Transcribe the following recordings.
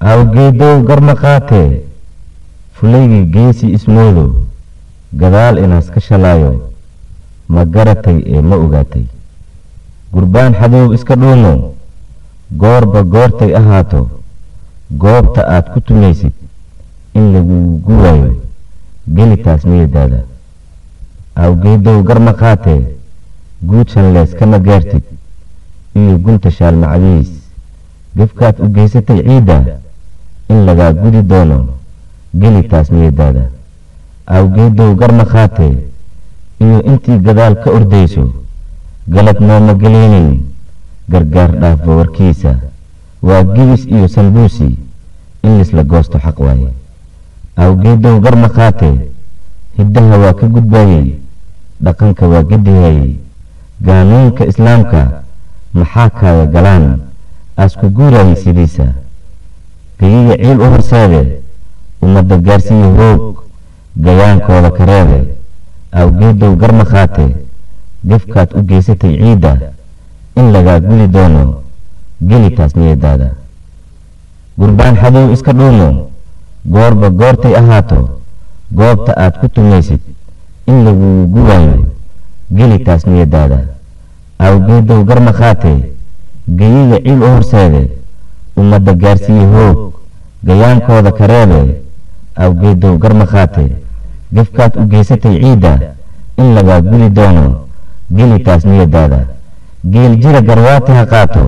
awgeedow garma qaatee fulaygii geesi ismoodo gadaal inaas ka shalaayo ma garatay ee ma ogaatay gurbaan xadow iska dhuumo goorba goortay ahaato goobta aad ku tumaysid in lagugu waayo gelitaas miyadaada awgeedow garma qaatee guud shanlees kama gaartid iyo gunta shaalmacdiis gefkaad u geysatay ciidda in lagaa gudi doono gelitaas miyadaada awgeedow garma qaatee iyo intii gadaal ka ordayso galab nooma gelaynin gargaar dhaafba warkiisa waa gibis iyo sambuusi in lisla goosto xaq waaye awgeedow garma qaatee hiddaha waa ka gudbaayey dhaqanka waa gedihayey gaanuunka islaamka maxaa kaaya galaan aasku guurayay sidiisa geyiga ciil u horseede ummadda gaarsiiya hoog gayaankooda kareede awgeedow garma qaatee gefkaad u geysatay ciidda in lagaa guli doono gelitaas niyadaada gurbaan xadow iska dhuumo goorba goortay ahaato goobta aad ku tumaysid in lagugu waayo gelitaas niyadaada awgeedow garma qaatee geyiga ciil u horseede ummadda gaarsiiya hoog gayaankooda kareebe awgeedow garma qaatee gefkaad u geysatay ciidda in lagaa guli doono gelitaas niyadaada geel jira garwaati ha qaato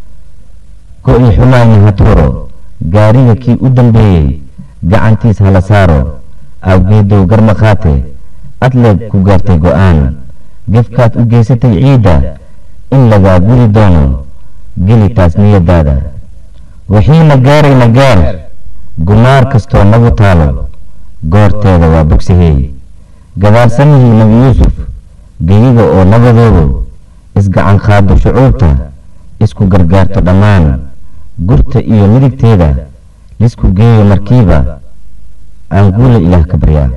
go-i xumaayna ha tuuro gaariga kii u dambeeyey gacantiis hala saaro awgeedow garma qaate adleeg ku gaartay go-aan gefkaad u geysatay ciidda in lagaa guri doono gelitaas niyadaada wixiina gaarayna gaar gumaar kastoo nagu taalo goorteeda waa bogsahey gadaalsanihii nebi yuusuf geyiga oo nabadoodu isgacan qaado shucuubta isku gargaarto dhammaan gurta iyo midigteeda lisku geeyo markiiba aan guula ilaah ka baryaa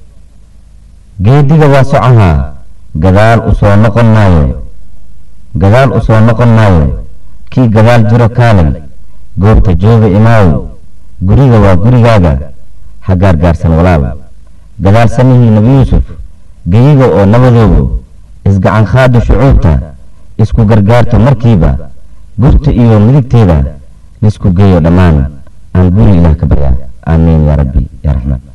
geediga waa socahaa gadaal u soo noqon maayo gadaal u soo noqon maayo kii gadaal jiro kaalay goobta jooga imaaw guriga waa gurigaaga ha gaargaarsan walaal gadaalsanihii nebi yuusuf geyiga oo nabadoodu isgacan qaado shucuubta isku gargaarto markiiba gurta iyo midigteeda lisku geeyo dhammaan aan guri ilaah ka baryaa aamiin yaa rabbi yaa raxmaan